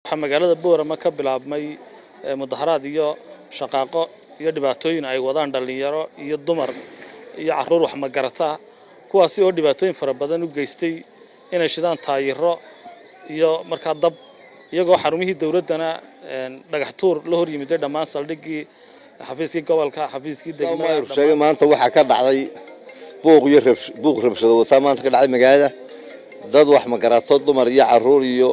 waxaa magaalada boorama ka bilaabmay mudaharaad iyo shaqaaqo iyo dhibaatooyin ay wadaan dhallinyaro iyo dumar iyo carruur wax magarata kuwaasi oo dhibaatooyin fara badan u geystay inay shidaan taayiro iyo markaa dab iyagoo xarumihii dowladdana dhagax tuur la hor yimiday dhammaan saldhiggii xafiiskii gobolka xafiiskii degmada sheegay maanta waxaa ka dhacday buuq iyo buuq rabshado wataa maanta ka dhacday magaalada dad wax magarato dumar iyo carruur iyo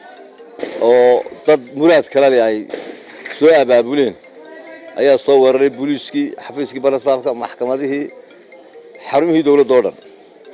oo dad muraad kale leh ay soo abaabuleen ayaa soo weeraray booliiskii xafiiskii barasaafka maxkamadihii xarumihii dowladda oo dhan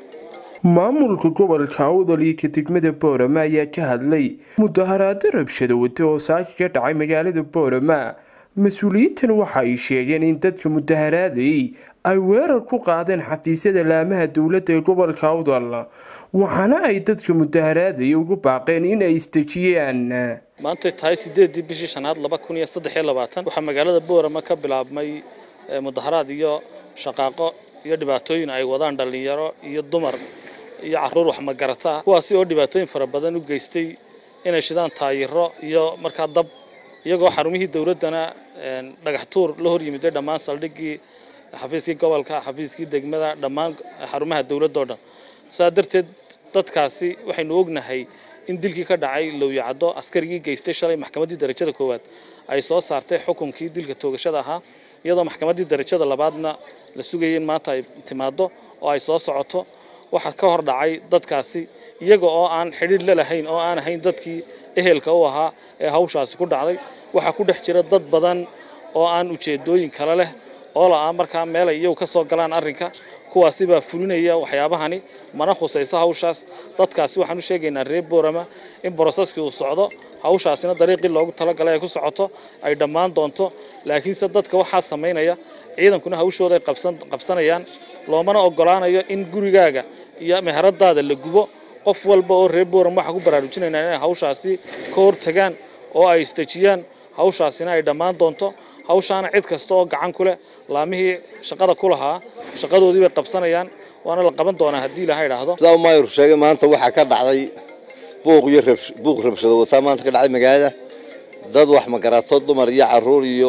maamulka gobolka awdal iyo kadegmada boorama ayaa ka hadlay mudaharaado rabshado wata oo saaki ka dhacay magaalada boorama mas-uuliyiintan waxa ay sheegeen in dadka mudaharaadayay ay weerar ku qaadeen xafiisyada laamaha dowladda ee gobolka awdal waxaana ay dadka mudaharaadaya ugu baaqeen in ay isdejiyaan maantay tahay sideedii bishii shanaad laba kun iyo saddex iyo labaatan waxaa magaalada boorama ka bilaabmay mudaharaad iyo shaqaaqo iyo dhibaatooyin ay wadaan dhallinyaro iyo dumar iyo carruur wax magarata kuwaasi oo dhibaatooyin fara badan u geystay inay shidaan taayiro iyo markaa dab iyagoo xarumihii dowladdana dhagax tuur la hor yimiday dhammaan saldhiggii xafiiskii gobolka xafiiskii degmada dhammaan xarumaha dowladda o dhan saa darteed dadkaasi waxaynu ognahay in dilkii ka dhacay lowyacaddo askarigii geystay shalay maxkamaddii darajada koowaad ay soo saartay xukunkii dilka toogashada ahaa iyadoo maxkamaddii darajada labaadna la sugayay in maanta ay timaaddo oo ay soo socoto waxaa ka hor dhacay dadkaasi iyaga oo aan xidhiidh la lahayn oo aan ahayn dadkii ehelka u ahaa ee hawshaasi ku dhacday waxaa ku dhex jira dad badan oo aan ujeedooyin kale leh oo la-aa markaa meelay iyagu ka soo galaan arrinka kuwaasi baa fulinaya waxyaabahani mana khusayso hawshaas dadkaasi waxaan u sheegaynaa reer boorama in broseskii uu socdo hawshaasina dariiqii loogu talagalay ay ku socoto ay dhammaan doonto laakiinse dadka waxaa samaynaya ciidankuna hawshooda ay qabsanayaan loomana ogolaanayo in gurigaaga iyo meheradaada la gubo qof walba oo reer boorama waxaa ku baraarujinaynaa inay hawshaasi ka hortagaan oo ay isdejiyaan hawshaasina ay dhammaan doonto hawshaana cid kasta oo gacan ku leh laamihii shaqada ku lahaa shaqadoodii bay qabsanayaan waana la qaban doonaa haddii ilaha idhaahdo sidaa maayur sheegay maanta waxaa ka dhacday buuq iyo buuq rabshado wataa maanta ka dhacday magaalada dad wax magarato dumar iyo carruur iyo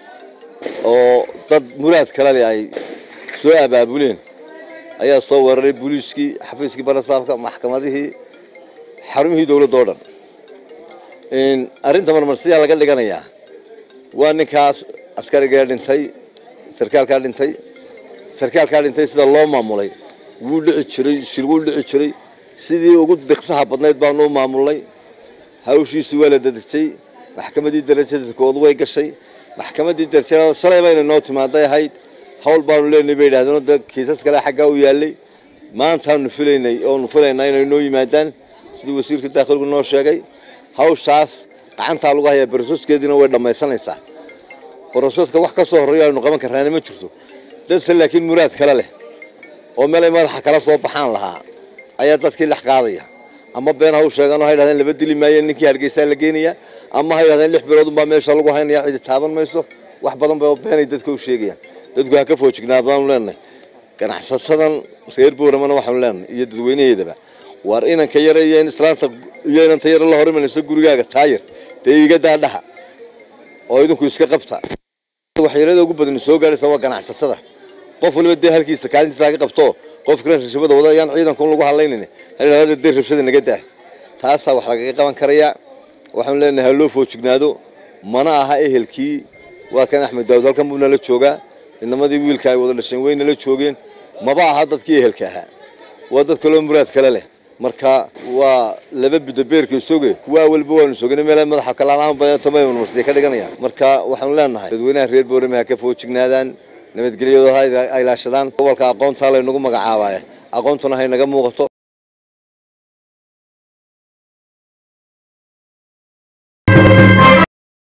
oo dad muraad kale leh ay soo abaabuleen ayaa soo weeraray booliiskii xafiiskii barasaafka maxkamadihii xarumihii dowladda oo dhan arrinta marmarsiyaa laga dhiganayaa waa ninkaas askarigaa dhintay sarkaalkaa dhintay sarkaalkaa dhintay sida loo maamulay wuu dhici jiray shil wuu dhici jiray sidii ugu diqsaha badnayd baanu u maamulnay hawshiisii waa la dadejay maxkamaddii darajada koodu way gashay maxkamaddii darajada shalay bayna noo timaaday ahayd hawl baanu leenahay bay yidhahdeen da kiisas kale xaggaa u yaallay maantaanu filaynay oonu filaynaa inay noo yimaadaan sidii wasiirka daakilku noo sheegay hawshaas gacantaa lagu hayaa barososkeediina way dhammaysanaysaa barososka wax ka soo horreeyo aynu qaban karraana ma jirto dadse laakiin muraad kale leh oo meel ay madaxa kala soo baxaan lahaa ayaa dadkii dhex qaadaya ama been haw sheegan oo ha yidhahdeen laba dili maayo ninkii hargeysaa la geenaya ama ha yidhahdeen lix bilood unbaa meesha lagu haynaya cidi taaban mayso wax badan ba beenay dadka u sheegayaan dadku ha ka foojignaad baanu leenahay ganacsatadan reer booramana waxaanu leenahay iyo dadweynaheedaba waar inanka yare iyo in islaanta iyo inanta yare la horimanayso gurigaaga taayir dee iga daadhaha oo idinku iska qabta waxyeelada ugu badan soo gaadhaysa waa ganacsatada qof waliba dee halkiisa kaalintiisa ka qabto qofkana rabshada wada ayaan ciidanku lagu hadlaynin hada dee rabshada naga daa taasaa wax lagaga qaban karayaa waxaanu leenahay ha loo foojignaado mana aha ehelkii waa kan axmed daawud halkan buu nala joogaa inamadii wiilka ay wada dhasheen way nala joogeen maba aha dadkii ehelka ahaa waa dad kaloo muraad kale leh marka waa laba bido beerka soge kuwa walba waanu sogana meel madaxa kalaamarsiya ka dhiganaya marka waxaanu leenahay dadweynaha reer boorame ha ka foojignaadaan nabadgelyadooda ha ilaashadaan gobolka aqoontaa laynagu magacaabaya aqoontuna hay naga muuqato